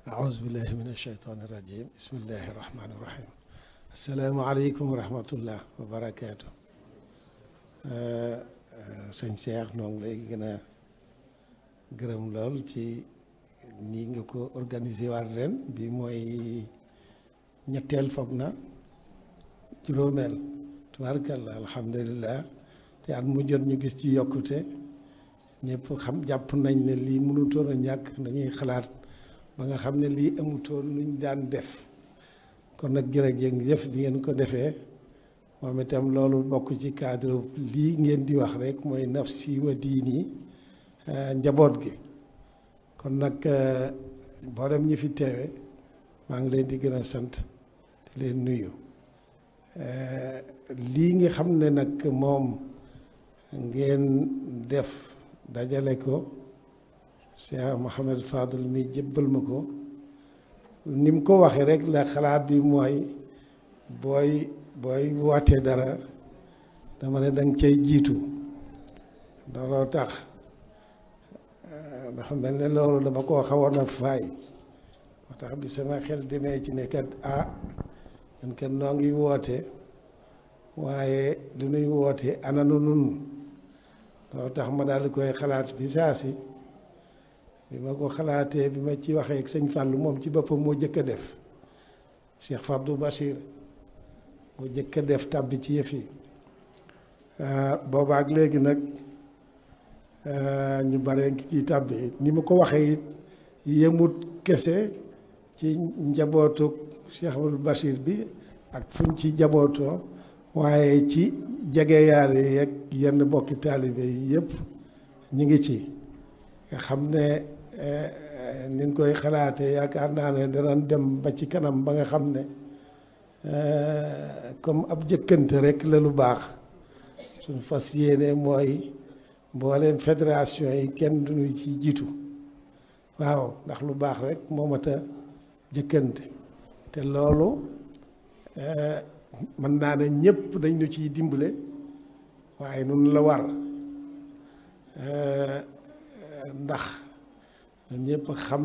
أعوذ بالله من الشيطان الرجيم بسم الله الرحمن الرحيم السلام عليكم ورحمة الله وبركاته sëñ Cheikh noo ngi lay gën a gërëm lool ci nii nga ko organisé waat ren bi mooy ñetteel foog na juróomeel tubaarkalla alhamdulilah te at mu jot ñu gis ci yokkute ñëpp xam jàpp nañ ne lii mënutoon a ñàkk dañuy xalaat ba nga xam ne lii amutoon luñ daan def kon nag jërëjëf bi ngeen ko defee moom itam loolu bokk ci cadre lii ngeen di wax rek mooy nafsi wa diini njaboot gi kon nag mboolem ñi fi teewe maa ngi leen di gën a sant di leen nuyu lii nga xam ne nag moom ngeen def dajale ko Cheikh Mouhamed Fadel mi jébbal ma ko ni mu ko waxee rek la xalaat bi mooy booy booy wootee dara dama ne danga cay jiitu looloo tax dafa mel ne loolu dama koo xawoon a faay moo tax bi sama xel demee ci ne kat ah ñun kat noo ngi woote waaye lu nuy woote ananu nun loolu tax ma daal di koy xalaat bi saa si bi ma ko xalaatee bi ma ci waxee ak sëñ Fàllu moom ci boppam moo jëkk a def Cheikh Fabdou Bachir moo jëkk a def tàbbi ci yëf yi boobaak léegi nag ñu bare ngi ci tàbbi ni ma ko waxee it yemut kese ci njabootu Cheikh Fabdou Bachir bi ak fuñ ci njabootoo waaye ci jegeyaale yeeg yenn bokki taalibe yi yëpp ñu ngi ci nga xam ne ni ñu koy xalaatee yaakaar naa ne danañ dem ba ci kanam ba nga xam ne comme ab jëkkante rek la lu baax suñu fas yéene mooy mbooleem fédération yi kenn duñu ci jiitu waaw ndax lu baax rek moo mat a jëkkante te loolu mën naa ne ñëpp dañ ñu ciy dimbale waaye nun la war ndax ñun ñëpp xam